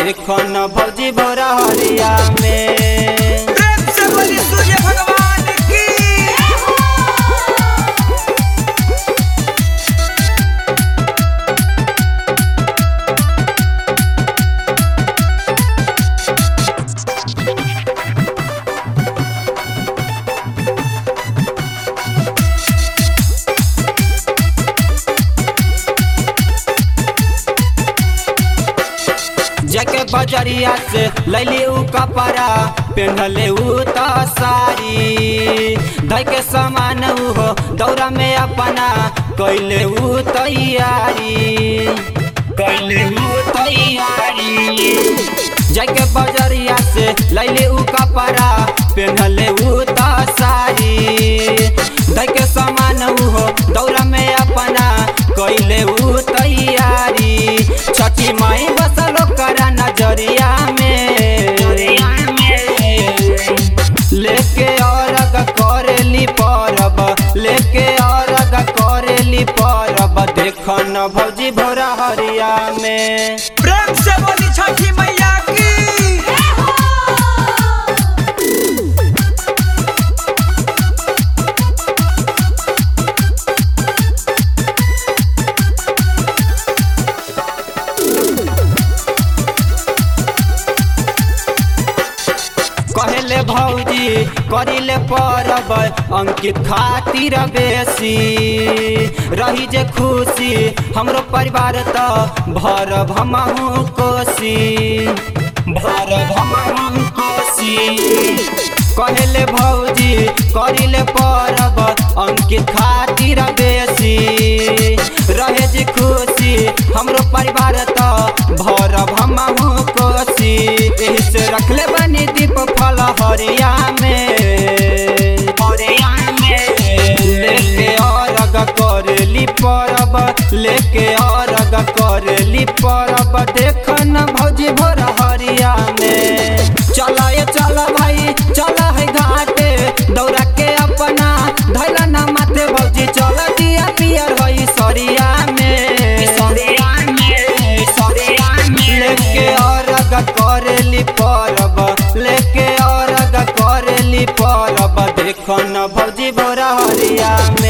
देखो न भौजी भोरा हरिया में प्रेम से बोली सूर्य भगवान की जके बजरिया से लैली उ कपड़ा पेन्हले उ त सारी धै के सामान उ हो दौरा में अपना कैले उ तैयारी कैले उ तैयारी जके बजरिया से लैली उ कपड़ा पेन्हले उ त सारी धै के सामान उ हो दौरा में अपना कैले उ तैयारी छठी माई बसल करा नजरिया में लेके औरग करेली परब लेके औरग करेली परब देख न भौजी भोरा हरिया में प्रेम से बोली छठी मैया की कहले भौजी करिले परब अंकित खातिर बेसी रही जे खुशी हमरो परिवार त भरब हमहु कोसी भरब हमहु कोसी कहले भौजी करिले परब अंकित खातिर बेसी रहे जे खुशी हमरो परिवार त भरब हमहु कोसी एही से रखले बनी दीप फल हरिया में हरिया में लेके अरग करली परब लेके अरग करली परब देख न भौजी भोर हरिया में चल ये चल भाई चल है घाटे दौड़ा के अपना धैला न माथे भौजी चल दिया पियर हई सरिया में सरिया में सरिया में लेके अरग करेली परब लेके अरग करेली परब देख न भौजी भोरा हरिया में